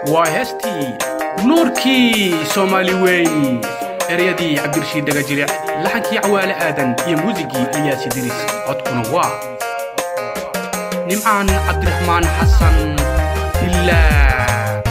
waa heestii nuurkii soomaali weyn eryadii cabdirashiid dhagajiric laxankii cawaale aadan iyo muusigii ilyaasi diris codkuna waa nimcaan cabdiraxmaan xasan ilaa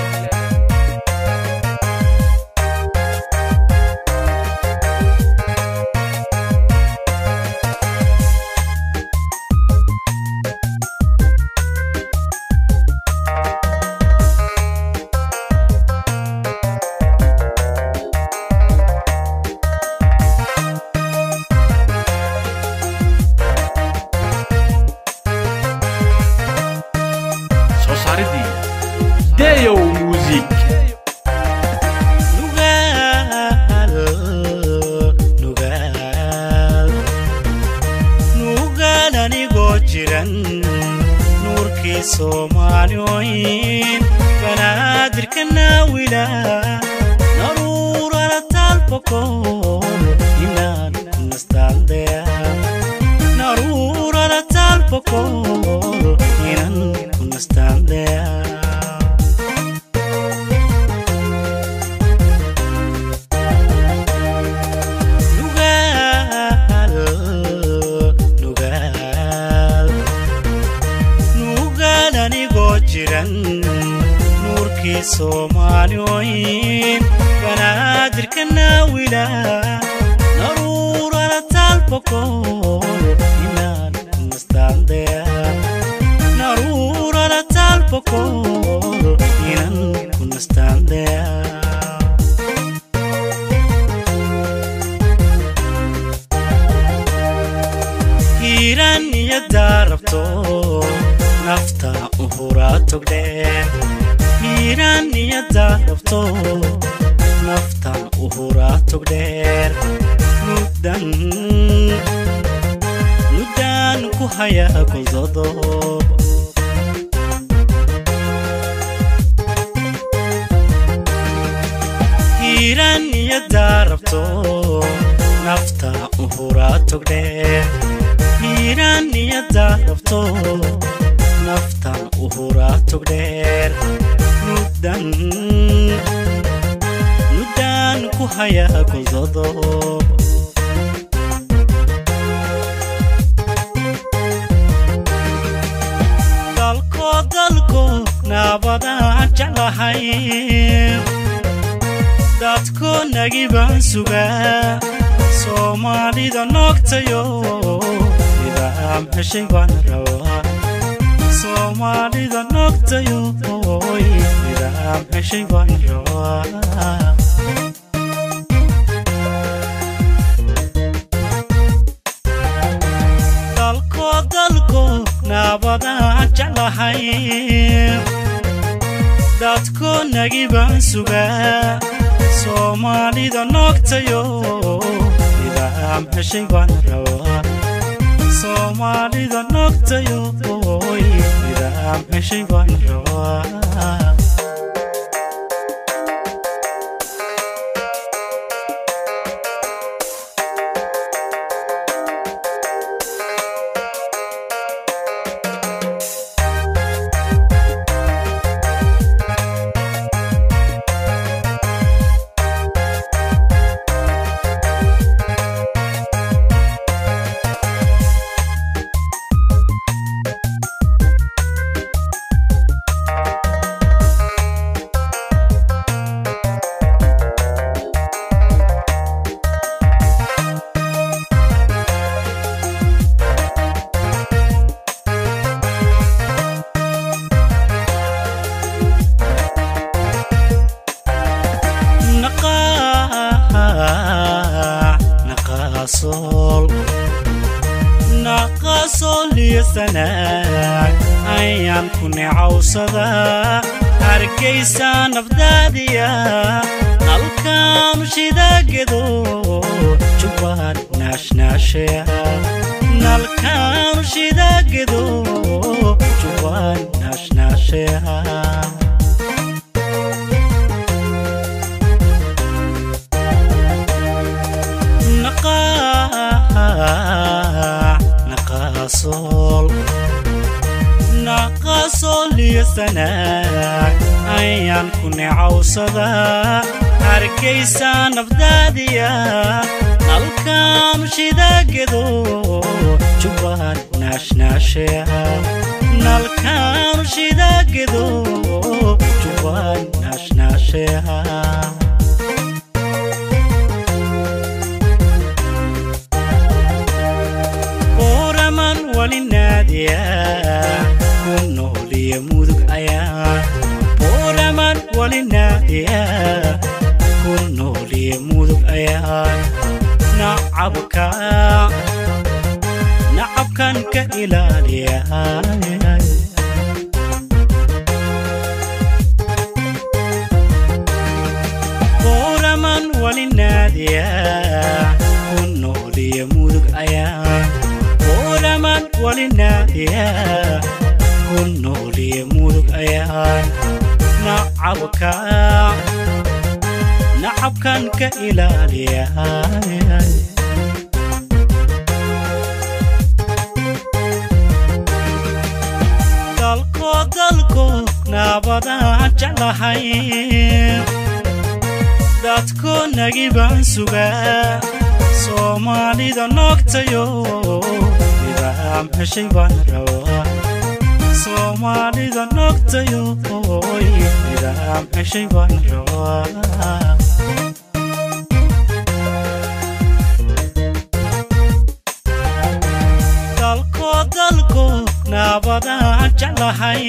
soo saaridii deyow muusig nugaal nugaal nugaal anigoo jiran nuurkii soomaaliyooyin banaadirka naawila naruurala taalbakool inaan kunastaaldeya naruurala taalbakool inaan kunastaaldeya nugaal nugaal nugaal anigoo jiran nuurkii soomaaliyooyin banaadirka naawila naruurala taalbakool inaan kunastaaldeya naruurala taalbakool inaan kunastaaldeya hiiraan iyo daarabto nafta u huraa togdheen hiiraan iyo daarabto nafta u huraa togdheer muddan muddan ku hayaa goldodob hiiraan iyo daarabto nafta u huraa togdheer hiiraan iyo daarabto naftan u huraa togdheer muddan muddan ku hayaa goldodob dalko dalko naabadaan jeclahay dadko nagi baan sugaa soomaalida noogtayo nidaam heshay baan rabaa soomaalida noogtayo oy nidaam heshay baan rabaa dalko dalko naabadaan jeclahay dadko nagi baan sugaa soomaalida noogtayo nidaam heshay baan rabaa soomaalida noogtayo oy nidaam heshay baan rabaa naqaasol naqaasol iyo sanaag ayaan ku necawsadaa hargaysa nafdaadiya nalkaanu shidaagedo jubbaan naashnaashea nalkaanu shidaagedo jubbaan naashnaashea naqaasol naqaasol iyo sanaag ayaan ku necawsada hargaysa nafdaadiya nalkaanu shidagedo jubbaan naashnaasheha nalkaanu shidagedo jubbaan naashnaasheha oraman wali naadiya ku nooliya mudug ayaa oraman wali naadiya ku nooliya mudug ayaa nacabka nacabkan ka ilaaliya oraman wali naadiya ku nooliya mudug ayaa oraman wali naadiya ku nooliya mudug ayaa nacabka nacabkan ka ilaaliya dalko dalko naabadaan jeclahay dadko nagi baan sugaa soomaalida noogtayo nidaam heshay baan rabaa soomaalida noogtayo nidaam heshay baan rabaa dalko dalko naabadaan jeclahay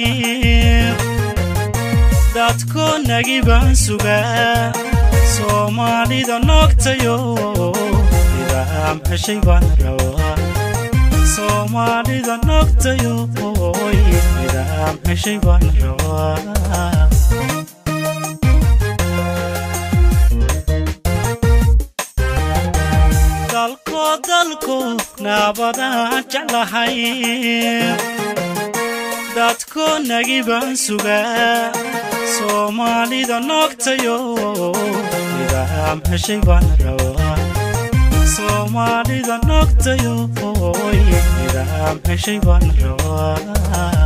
dadko nagi baan sugaa soomaalida noogtayo nidaam heshay baan rabaa soomaalida noogtayo nidaam heshay baan rabaa dalko dalko naabadaan jeclahay dadko nagi baan sugaa soomaalida noogtayo nidaam heshay baan rabaa soomaalida noogtayo nidaam heshay baan rabaa